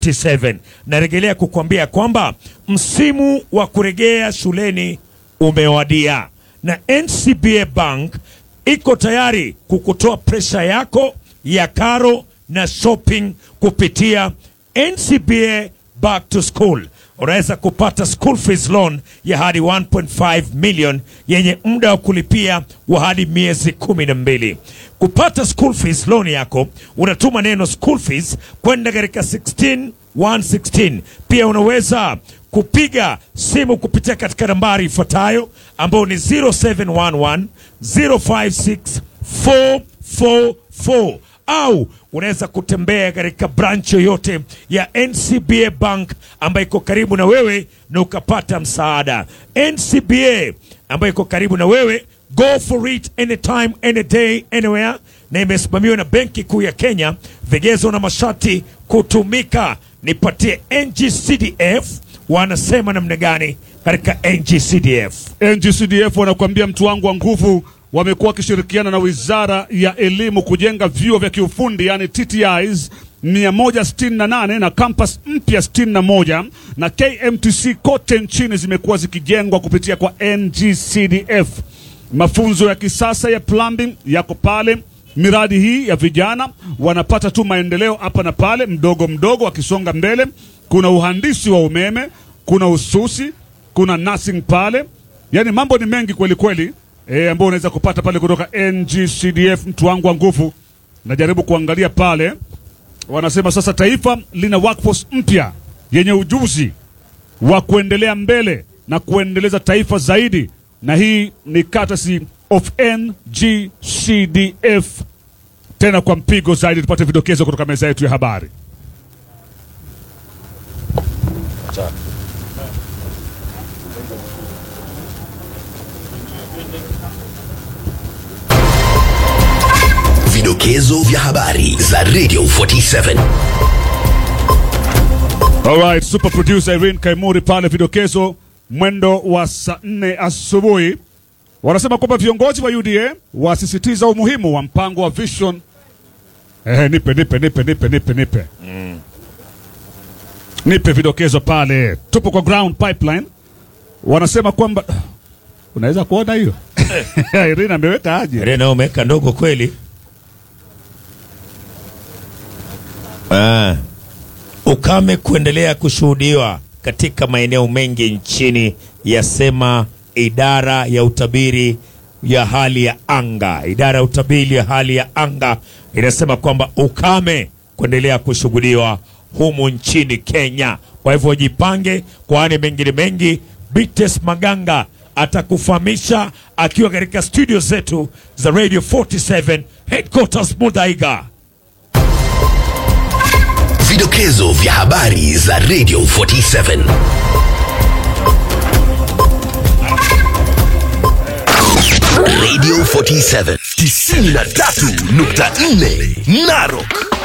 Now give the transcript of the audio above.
47 narejelea kukuambia kwamba msimu wa kurejea shuleni umewadia na NCBA Bank iko tayari kukutoa presha yako ya karo na shopping kupitia NCBA Back to School. Unaweza kupata school fees loan ya hadi 1.5 million yenye muda wa kulipia wa hadi miezi kumi na mbili. Kupata school fees loan yako unatuma neno school fees kwenda katika 16116. Pia unaweza kupiga simu kupitia katika nambari ifuatayo ambayo ni 0711 056 444 au unaweza kutembea katika branch yoyote ya NCBA Bank ambayo iko karibu na wewe na ukapata msaada. NCBA ambayo iko karibu na wewe, go for it anytime any day anywhere, na imesimamiwa na Benki Kuu ya Kenya. Vigezo na masharti kutumika. Nipatie NGCDF wanasema namna gani katika NGCDF? NGCDF wanakuambia mtu wangu wa nguvu, wamekuwa wakishirikiana na Wizara ya Elimu kujenga vyuo vya kiufundi yani TTIs 168 na campus mpya 61 na KMTC kote nchini zimekuwa zikijengwa kupitia kwa NGCDF. Mafunzo ya kisasa ya plumbing yako pale. Miradi hii ya vijana wanapata tu maendeleo hapa na pale, mdogo mdogo, wakisonga mbele. Kuna uhandisi wa umeme, kuna ususi, kuna nursing pale, yaani mambo ni mengi kweli kweli e, ambao unaweza kupata pale kutoka NGCDF. Mtu wangu wa nguvu, najaribu kuangalia pale, wanasema sasa taifa lina workforce mpya yenye ujuzi wa kuendelea mbele na kuendeleza taifa zaidi, na hii ni courtesy of NGCDF. Tena kwa mpigo zaidi, tupate vidokezo kutoka meza yetu ya habari. Vidokezo vya habari za Radio 47. Alright, super producer Irene Kaimuri pale, vidokezo mwendo wa saa nne asubuhi. Wanasema kwamba viongozi wa UDA wasisitiza umuhimu wa mpango wa Vision. Eh, nipe nipe nipe nipe nipe nipe nipe vidokezo pale. Tupo kwa ground pipeline, wanasema kwamba unaweza kuona hiyo Irene ameweka aje? Rena umeweka ndogo kweli. Ah. Ukame kuendelea kushuhudiwa katika maeneo mengi nchini, yasema idara ya utabiri ya hali ya anga. Idara ya utabiri ya hali ya anga inasema kwamba ukame kuendelea kushuhudiwa humu nchini Kenya. Kwa hivyo jipange, kwani mengine mengi Bites Maganga atakufahamisha akiwa katika studio zetu za Radio 47 headquarters Mudhaiga. Vidokezo vya habari za Radio 47. Radio 47 93.4 Narok